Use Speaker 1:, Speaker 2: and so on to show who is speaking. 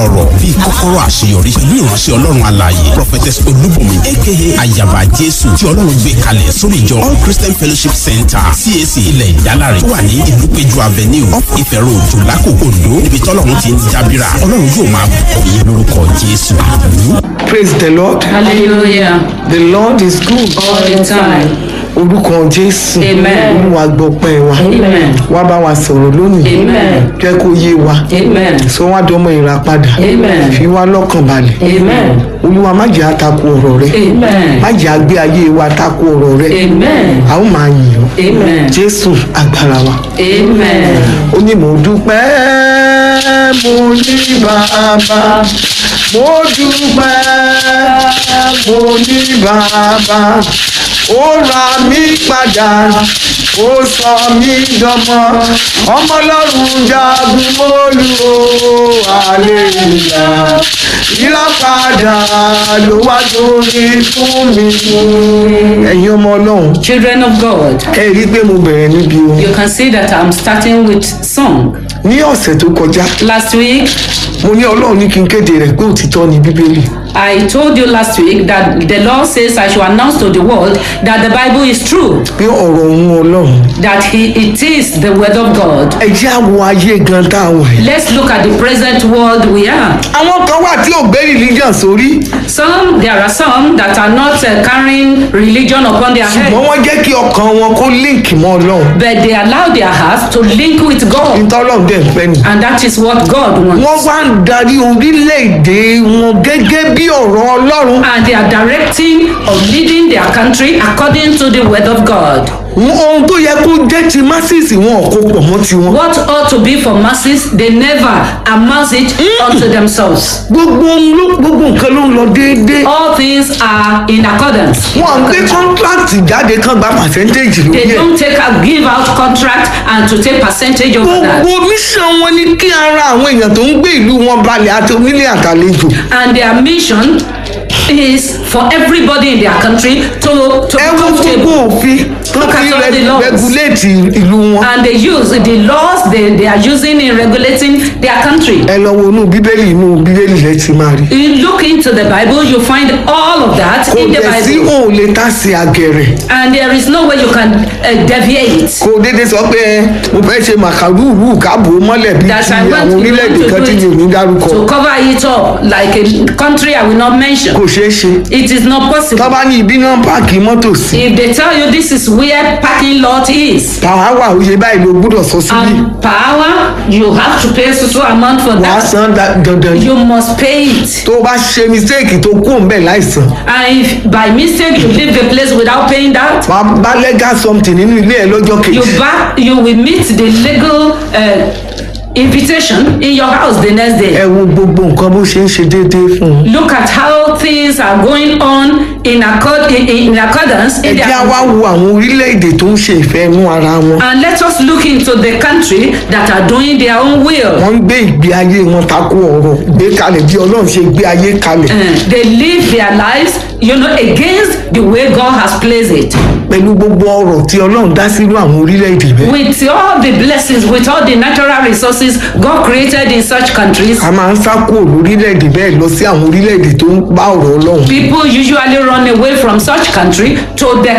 Speaker 1: ọ̀rọ̀ bíi kọ́kọ́rọ́ àṣeyọrí pẹ̀lú ìránṣẹ́ ọlọ́run alààyè prophetess olúbùnmi aka ayaba jésù tí ọlọ́run gbé kalẹ̀ sórí ìjọ all christian fellowship center cac ilẹ̀ ìdálárè tó wà ní ìlúpéjú avenue off ìfẹ́ road lákòókò ondo níbi tọ́lọ́run ti ń jábìrà ọlọ́run yóò máa bùkún yín lórúkọ jésù.
Speaker 2: praise the lord
Speaker 3: Hallelujah.
Speaker 2: the lord is good
Speaker 3: All the time.
Speaker 2: orúkọ jésù
Speaker 3: Amen.
Speaker 2: olúwa gbọpẹ́ wa
Speaker 3: Amen.
Speaker 2: wá bá wa sọ̀rọ̀ lónìí
Speaker 3: Amen.
Speaker 2: jẹ́ kó yé wa
Speaker 3: Amen.
Speaker 2: sọ wá dọmọ ìràpadà
Speaker 3: Amen.
Speaker 2: fi wá lọ́kàn balẹ̀
Speaker 3: Amen.
Speaker 2: olúwa má jẹ́ àtakò ọ̀rọ̀ rẹ
Speaker 3: Amen.
Speaker 2: má jẹ́ àgbé ayé wa takò ọ̀rọ̀ rẹ
Speaker 3: Amen.
Speaker 2: a ó máa yìn ọ́
Speaker 3: Amen.
Speaker 2: jésù agbára wa
Speaker 3: Amen.
Speaker 2: ó ní mo dúpẹ́ mo ní bàbá mo dúpẹ́ mo ní bàbá ó ra mí padà ó sọ mí dọmọ ọmọ ọlọ́run jagun mólú o àlèlúyà ìràpadà ló wá lórí fún mi ẹ̀yin ọmọ ọlọ́run
Speaker 3: Children of God,
Speaker 2: ẹ rí i pé mo bẹ̀rẹ̀ níbi ohun
Speaker 3: you can see that I'm starting with song.
Speaker 2: ní ọ̀sẹ̀ tó kọjá
Speaker 3: Last week,
Speaker 2: mo ní ọlọ́run ní kí n kéde rẹ̀ pé òtítọ́ ni bíbélì
Speaker 3: I told you last week that the Lord says I should announce to the world that the Bible is true,
Speaker 2: pé ọ̀rọ̀ òun ọlọ́run
Speaker 3: that he, it is the word of God.
Speaker 2: ẹ jẹ́ àwọ̀ ayé gan tá a wà yìí.
Speaker 3: Let's look at the present world we are.
Speaker 2: àwọn kan wà tí ò gbé religion sórí
Speaker 3: Some, there are some that are not uh, carrying religion upon their head,
Speaker 2: ṣùgbọ́n wọ́n jẹ́ kí ọkàn wọn kó link mọ́ ọlọ́run
Speaker 3: but they allow their hearts to link with God,
Speaker 2: nítorí ọlọ́run dẹ̀ ń fẹ́ ni.
Speaker 3: and that is what God wants.
Speaker 2: wọ́n wá ń darí orílẹ̀-èdè wọn gẹ́gẹ́ bí ọ̀rọ̀ ọlọ́run
Speaker 3: And they are directing or leading their country according to the word of God.
Speaker 2: Wọn- ohun tó yẹ kó jẹ́ ti masses wọn ò kó pọ̀ mọ́ tiwọn.
Speaker 3: What ought to be for masses, they never amass it unto themselves.
Speaker 2: gbogbo ohun ló- gbogbo nǹkan ló ń lọ déédéé.
Speaker 3: All things are in accordance.
Speaker 2: wọn ń gbé contract jáde kan gba percentage lórí
Speaker 3: They
Speaker 2: ẹ̀.
Speaker 3: don't take a give out contract and to take percentage of that.
Speaker 2: gbogbo mission wọn ni kí ara àwọn èèyàn tó ń gbé ìlú wọn balẹ̀ àti onílé àtàlejò.
Speaker 3: And their mission is for everybody in their country to, to be
Speaker 2: ẹ wo gbogbo
Speaker 3: comfortable.
Speaker 2: òfin tó
Speaker 3: Look
Speaker 2: fi
Speaker 3: at all the
Speaker 2: rẹ-
Speaker 3: laws.
Speaker 2: regulate ìlú wọn.
Speaker 3: And they use the laws they, they are using in regulating their country.
Speaker 2: ẹ lọ wo inú bíbélì inú bíbélì rẹ ti máa rí.
Speaker 3: You look into the Bible, you find all of that
Speaker 2: kò
Speaker 3: in the
Speaker 2: dẹ̀ sí
Speaker 3: Bible.
Speaker 2: òun lè tá sí àgẹ̀rẹ̀.
Speaker 3: And there is no way you can uh, deviate.
Speaker 2: kò déédéé sọ pé ẹ, mo fẹ́ ṣe màkàrúurú káàbò mọ́lẹ̀ bíi
Speaker 3: That
Speaker 2: ti
Speaker 3: I want
Speaker 2: àwọn
Speaker 3: to,
Speaker 2: orílẹ̀-èdè kan tí mi ò ní dárúkọ.
Speaker 3: to cover it up like a country I will not mention.
Speaker 2: kò ṣeé ṣe.
Speaker 3: It is not possible.
Speaker 2: tó bá ní ibi náà páàkì mọ́tò sí.
Speaker 3: If they tell you this is where parking lot is,
Speaker 2: tàwa wà ó ṣe báyìí ló gbúdọ̀ sọ síbí.
Speaker 3: and per hour you have to pay so so amount for
Speaker 2: wàá
Speaker 3: that,
Speaker 2: san da- dandan ni.
Speaker 3: you must pay it.
Speaker 2: tó o bá ṣe mistake tó kú òun bẹ́ẹ̀ láìsàn.
Speaker 3: And if by mistake you leave the place without paying that,
Speaker 2: wàá bá legal something nínú ilé ẹ lọ́jọ́
Speaker 3: you
Speaker 2: kejì.
Speaker 3: back you will meet the legal uh, invitation in your house the next day.
Speaker 2: ẹ wo gbogbo nǹkan bó ṣe ń ṣe déédéé fún un.
Speaker 3: Look at how things are going on in accord in, in accordance
Speaker 2: ẹ
Speaker 3: in
Speaker 2: jẹ́ á
Speaker 3: their
Speaker 2: wá wo àwọn orílẹ̀-èdè tó ń ṣe ìfẹ́ inú ara wọn.
Speaker 3: and let us look into the country that are doing their own will.
Speaker 2: wọ́n ń gbé ìgbé ayé wọn takò ọ̀rọ̀ gbé kalẹ̀ bí ọlọ́run ṣe gbé ayé kalẹ̀.
Speaker 3: Uh, they live their lives, you know, against the way God has placed it.
Speaker 2: pẹ̀lú gbogbo ọ̀rọ̀ tí ọlọ́run dá sínú àwọn orílẹ̀-èdè bẹ́ẹ̀.
Speaker 3: With all the blessings, with all the natural resources God created in such countries,
Speaker 2: a máa ń sá kúrò lórílẹ̀-èdè bẹ́ẹ̀ lọ sí àwọn orílẹ̀-èdè tó ń bá ọ̀rọ̀ ọlọ́run.
Speaker 3: people usually run away from such country to the